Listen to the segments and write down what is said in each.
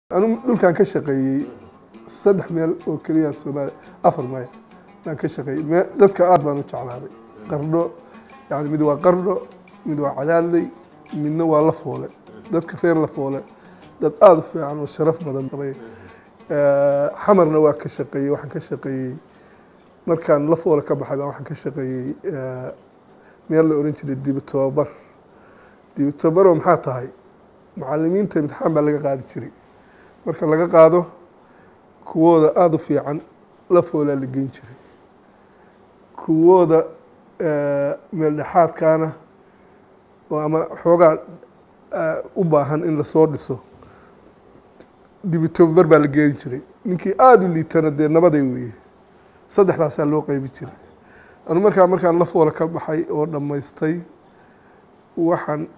anu dhulkaan ka shaqeeyey saddex meel oo keliya soomaaliya afar mayl baan ka shaqeeyey me dadka aad baan u jeclaaday qardho yani mid waa qardho mid waa cadaadley midna waa lafoole dadka reer lafoole dad aada u fiican oo sharaf badan qabay xamarna waa ka shaqeeyey waxaan ka shaqeeyey markaan lafoole ka baxay baa waxaan ka shaqeeyey meel la oran jiray dibi tobabar dibi tobabaroo maxaa tahay macalimiinta imtixaan baa laga qaadi jiray marka laga qaado kuwooda aada u fiican lafoolaa la geyn jiray kuwooda meel dhexaadkaana oo ama xoogaa u baahan in lasoo dhiso dibi tobabar baa la geeni jiray ninkii aada u liitana dee nabaday weeye saddexdaasaa loo qeybi jiray anu markaa markaan lafoola ka baxay oo dhammaystay waxaan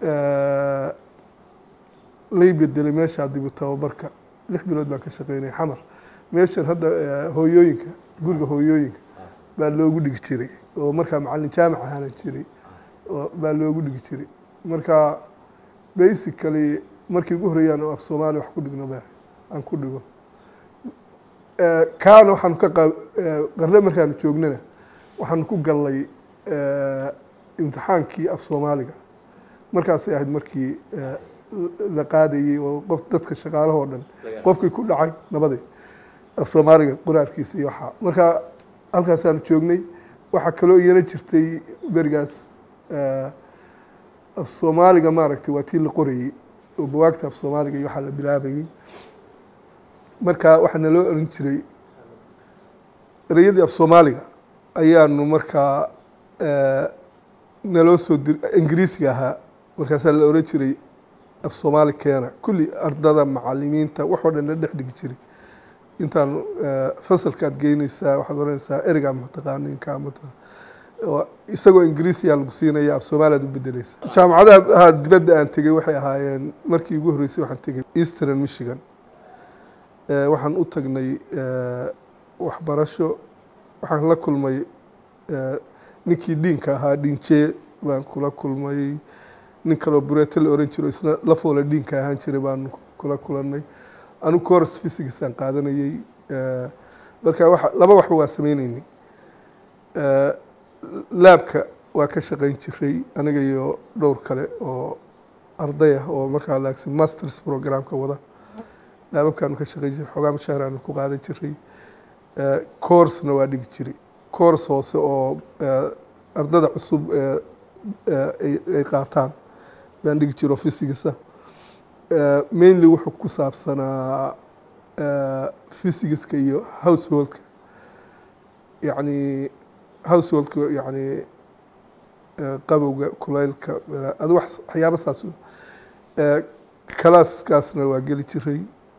lay bedelay meeshaa dibi tababarka lix bilood baan ka shaqeynay xamar meeshan hadda hooyooyinka guriga hooyooyinka baa loogu dhigi jiray oo markaa macalin jaamic ahaana jiray baa loogu dhigi jiray marka basically markii ugu horreeyaan oo af soomaaliya wax ku dhigno ba aan ku dhigo kaana waxaanu ka qa qarle markaanu joognana waxaanu ku gallay imtixaankii af soomaaliga markaasay ahayd markii la qaadayey oo qof dadka shaqaalahoo dhan qofkii ku dhacay nabaday af soomaaliga qoraarkiisa iyo waxaa marka halkaasaanu joognay waxaa kaloo iyana jirtay berigaas af soomaaliga maaragtay waa tii la qorayey oo bawaagta af soomaaliga iyo waxaa la bilaabayey marka waxaa naloo oran jiray ereyadii af soomaaliga ayaanu markaa naloo soo dir ingiriisiga ahaa markaasaa la oran jiray af soomaali keena kulli ardada macalimiinta waxoo dhan la dhex dhigi jiray intaan fasalkaad geyneysaa waxaad oranaysaa ereygaa mataqaaninka mata isagoo ingiriisiyaa lagu siinaya af soomaaliyaad u bedeleysa jaamacadaha dibadda aan tegey waxay ahaayeen markii ugu horreysay waxaan tegey eastern michigan waxaan u tagnay waxbarasho waxaan la kulmay ninkii dhiinka ahaa dhiinjee baan kula kulmay nin kaloo bureete la oran jiro isna lafoola dhiinka ahaan jiray baan kula kulanay anu coros physicsaan qaadanayey marka wa laba waxba waa sameyneynay laabka waa ka shaqeyn jiray aniga iyo dhowr kale oo arday ah oo markaa laagsi masters programka wada laababkaanu ka shaqeyn jiray xoogaa mashaahiraanu ku qaadan jiray coursna waa dhigi jiray cours hoose oo ardada cusub ay qaataan baan dhigi jiro physicsa mainly wuxuu ku saabsanaa physicska iyo householdka yacni householdka yacni qabowga kulaylka adu waxyaaba saas calaaskaasna waa geli jiray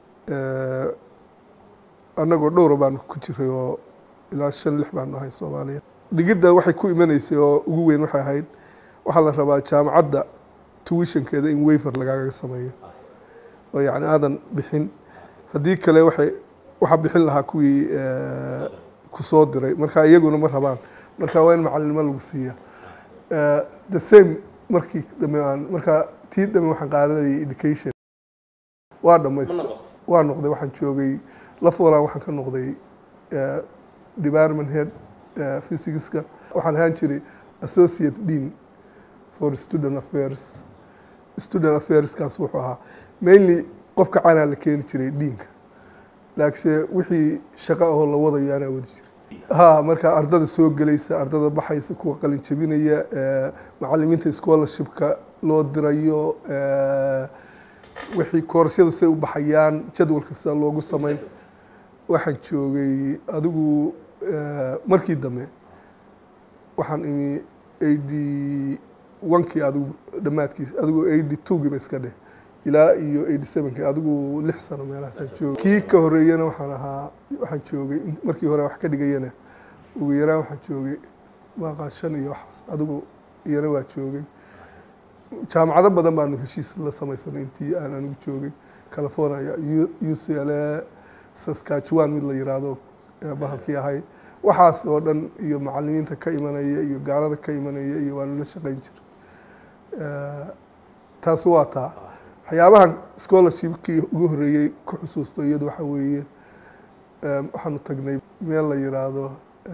annagoo dhowra baanu ku jiray oo ilaa shan lix baanu ahay soomaaliya dhigidda waxay ku imanaysay oo ugu weyn waxay ahayd waxaa la rabaa jaamacadda tuwishankeeda in wayfer lagaaga sameeyo oo yacni aadan bixin haddii kale waxay waxaa bixin lahaa kuwii kusoo diray marka iyaguna ma rabaan marka waa in macalinimo lagu siiya the same markii dambe aan marka tii dambe waxaan qaadanayay education waa dhamaystay waa noqday waxaan joogay lafoolaan waxaan ka noqday department head physicska waxaan ahaan jiray associate dean for student affairs student affairskaas wuxuu ahaa mainly qofka canaa la keeni jiray diinka laakiinse wixii shaqo ahoo la wadayo anaa wadi jiray ha marka ardada soo gelaysa ardada baxaysa kuwa qalin jabinaya macalimiinta scholarshipka loo dirayo wixii koorasyadu say u baxayaan jadwalka sida loogu sameyn waxaan joogay adigu markii dambe waxaan imi eighty onkii adigu dhammaadkiis adigu eighty twogiiba iska dheh ilaa iyo eighty sevenkii adigu lix sano meelahaasaan joogay kii ka horreeyana waxaan ahaa waxaan joogay markii hore wax ka dhigayana ugu yaraan waxaan joogay waaqaa shan iyo waxaas adigu iyana waa joogay jaamacado badan baanu heshiis la samaysanay intii aan anigu joogay california u c l a saskatchewan mid la yiraahdo bahalkii ahay waxaas oo dhan iyo macalimiinta ka imanaya iyo gaalada ka imanaya iyo waanu la shaqeyn jiray taasi waa taa waxyaabahan scholarshipkii ugu horreeyey ku xusuusto iyadu waxa weeye waxaanu tagnay meel la yiraahdo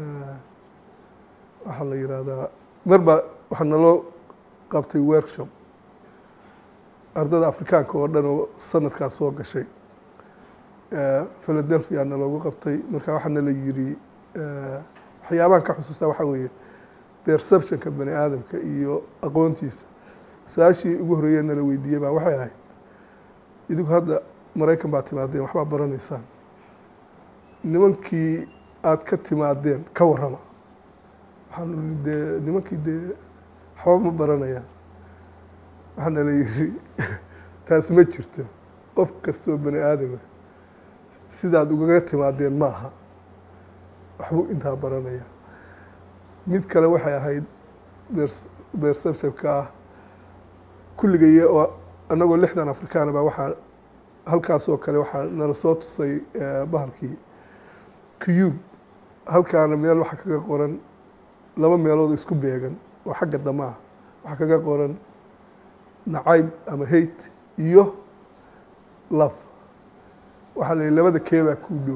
waxaa la yiraahdaa marba waxaa naloo qabtay workshop ardada afrikaanka oo dhan oo sanadkaas soo gashay philadelphia naloogu qabtay marka waxaa nala yiri waxyaabahan ka xusuustaa waxaa weeye perceptionka bani aadamka iyo aqoontiisa su-aashii ugu horreeye nala weydiiyey baa waxay ahayd idinku hadda maraykan baa timaadeen waxbaa baranaysaan nimankii aada ka timaadeen ka warrama waxaanu nii dee nimankii dee waxba ma baranayaan waxaa nala yiri taas ma jirto qof kastoo bani aadama sidaad ugaga timaadeen ma aha waxbuu intaa baranaya mid kale waxay ahayd perceptionka ah kulligay oo annagoo lixdan afrikaana baa waxaa halkaas oo kale waxaa nala soo tusay bahalkii cube halkaana meel waxaa kaga qoran laba meelood isku beegan oo xagga dama ah waxaa kaga qoran nacayb ama hate iyo love waxaa la yihi labada keebaa kuu dhow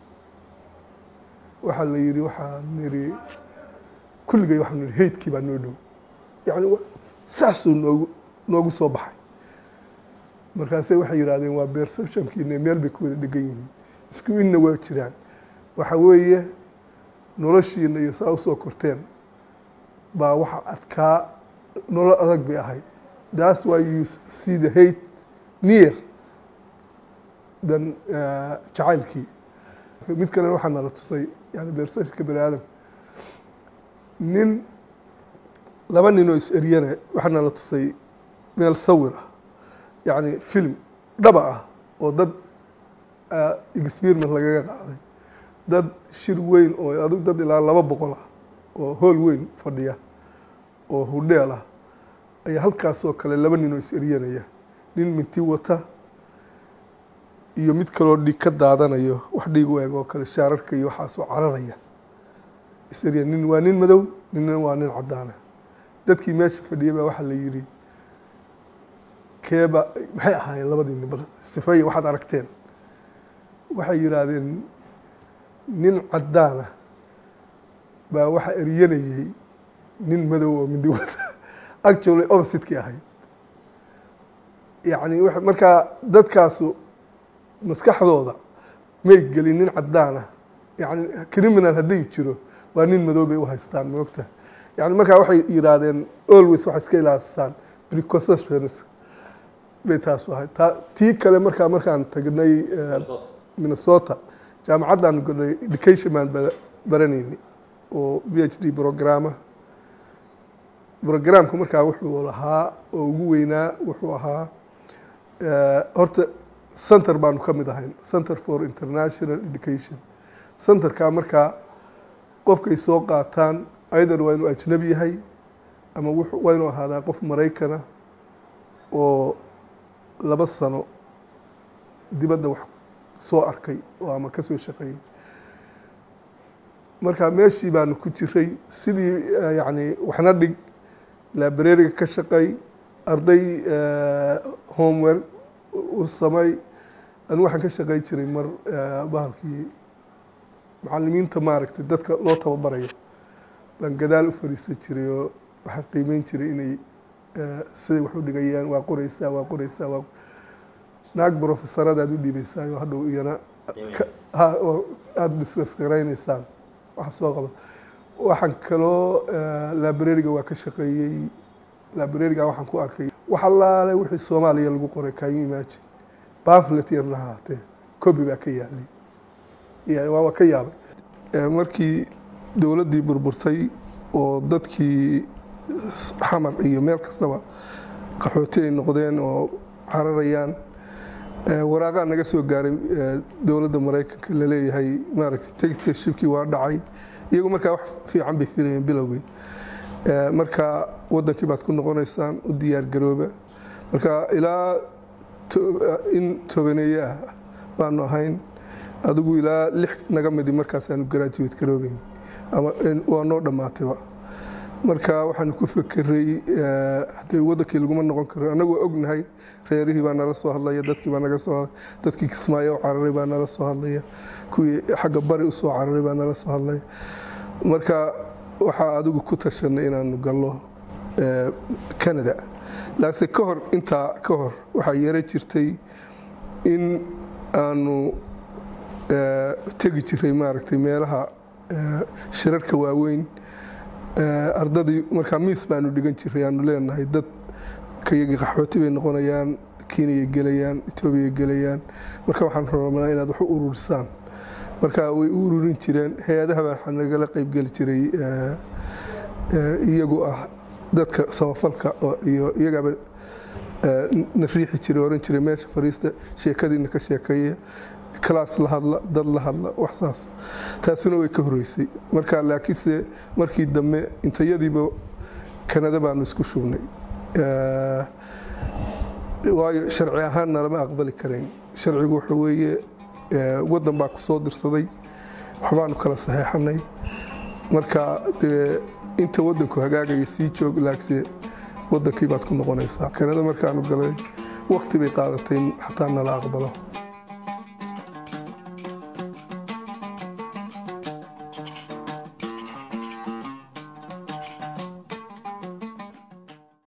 waxaa la yihi waxaa niri kulligay waxaa niri hatekii baa noo dhow yacni saasuu noogu noogu soo baxay markaase waxay yidhahdeen waa perceptionkiina meel bay ku wada dhegan yihiin isku inna waa jiraan waxa weeye noloshiina iyo saa usoo korteen baa waxa adkaa nolol adag bay ahayd that's why you see the hate near dan jacaylkii mid kalena waxaa nala tusay yani perceptionka bani aadamka nin laba nin oo is eryana waxaa nala tusay meel sawir ah yacni film dhaba ah oo dad experiment lagaga qaaday dad shir weyn oo adug dad ilaa laba boqol ah oo hool weyn fadhiya oo hudheel ah ayaa halkaasoo kale laba nin oo is eryanaya nin minti wata iyo mid kaloo dhiig ka daadanayo wax dhiig u eg oo kale shaararka iyo waxaasoo cararaya is erya nin waa nin madow ninna waa nin caddaana dadkii meesha fadhiyay baa waxaa la yidhi keeba maxay ahaayeen labadii nin bal sifeeya waxaad aragteen waxay yidhaahdeen nin caddaana baa waxaa eryanayey nin madow oo mindi wata actually opposite-kii ahayd yacni markaa dadkaasu maskaxdooda may gelin nin caddaana yani criminal hadday jiro waa nin madow bay u haystaan moogta yani markaa waxay yidhaahdeen always waxay iska ilaastaan precautions bay taasu ahayd ta tii kale markaa markaan tagnay minnesota jaamacaddan galnay education baan baranayni oo b h d programa programku markaa wuxuu lahaa oo ugu weynaa wuxuu ahaa horta center baanu ka mid ahayn center for international education centerkaa markaa qofkay soo qaataan either waa inuu ajnabi yahay ama waa inuu ahaadaa qof maraykana oo laba sano dibadda wax soo arkay oo ama ka soo shaqeeyey marka meeshii baanu ku jiray sidii yacni waxna dhig librariga ka shaqey arday homework u samey anigu waxaan ka shaqey jiray mar bahalkii macalimiinta maaragtay dadka loo tababarayo baan gadaal u fariisan jiray oo waxaan qiimeyn jiray inay siday wax u dhigayaan waa qoreysaa waa qoreysaa waa naag brofesoradaad u dhiibeysaayo hadhow iyana ha oo aada diskas garayneysaan waxa soo qaba waxaan kaloo librariga waa ka shaqeeyey librariga waxaan ku arkay wax allaale wixii soomaaliya lagu qoray can you imagine pamphlet yarna haatee copy baa ka yaalay yani waaba ka yaabay markii dowladdii burburtay oo dadkii xamar iyo meel kastaba qaxooti ay noqdeen oo cararayaan waraaqaa naga soo gaaray dowladda maraykanka laleeyahay maaragtay dictatorshipkii waa dhacay iyagu markaa wax fiican bay filayeen bilowgii marka wadankii baad ku noqonaysaan u diyaar garooba marka ilaa in tobaneeye ah baanu ahayn adigu ilaa lix naga midi markaasaanu graduate garoobeyn ama waa noo dhammaatayba marka waxaanu ku fekeray hadee wadankii laguma noqon karo annagu waa ognahay reerihii baa nala soo hadlaya dadkii baa naga soo dadkii kismaayo u cararay baa nala soo hadlaya kuwii xagga bari usoo cararay baa nala soo hadlaya marka waxaa adigu ku tashanay inaanu gallo canada laakse ka hor intaa ka hor waxaa yara jirtay in aanu tegi jiray maaragtay meelaha shirarka waaweyn ardadii markaa miis baanu dhigan jiray aanu leenahay dad kayagii qaxooti bay noqonayaan kenya gelayaan etoobiya gelayaan marka waxaan rabnaa inaad wax u ururisaan marka way u ururin jireen hay-adaha baa nagala qeybgeli jiray iyagu ah dadka samafalka iyo iyagaaba na riixi jiray oran jiray meesha fariista sheekadiina ka sheekeeya kalaas la hadla dad la hadla wax saas taasina way ka horeysay marka laakiinse markii dambe intayadiiba kanada baanu isku shubnay waayo sharci ahaanna lama aqbali karayn sharcigu waxa weeye waddan baa ku soo dirsaday waxbaanu kala saxeexanay marka dee inta waddanku hagaagaya sii joog laakse waddankii baad ku noqonaysaa kanada markaanu galay waqti bay qaadatay xataa nala aqbalo